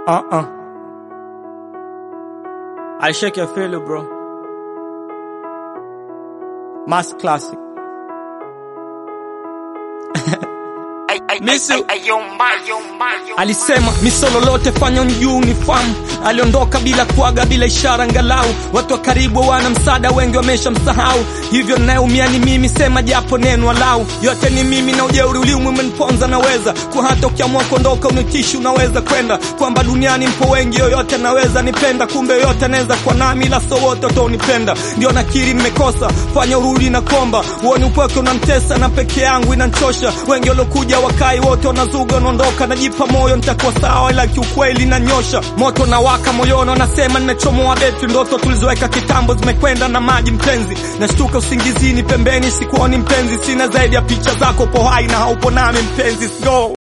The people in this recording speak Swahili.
Uh-uh. I shake your feel, bro. Mass classic. Misu alisema misolo lote fanya juu ni famu. Aliondoka bila kuaga, bila ishara ngalau. Watu wa karibu wana msaada, wengi wamesha msahau. Hivyo nayeumia ni mimi, sema japo neno walau. Yote ni mimi na ujeuri uliumu umeniponza, naweza kwa hata ukiamua kuondoka unitishi, unaweza kwenda kwamba duniani mpo wengi, yoyote naweza nipenda, kumbe yoyote anaweza kwa nami, ila so wote wataonipenda. Ndio nakiri nimekosa, fanya urudi na komba, uone upweke unamtesa na peke yangu inanchosha. Wengi waliokuja wakai wote wanazuga, wanaondoka, najipa moyo nitakuwa sawa, ila kiukweli nanyosha moto na waka moyoni, wanasema nimechomoa betri. Ndoto tulizoweka kitambo zimekwenda na maji mpenzi, nashtuka usingizini, pembeni sikuoni mpenzi, sina zaidi ya picha zako, po hai na haupo nami mpenzi, go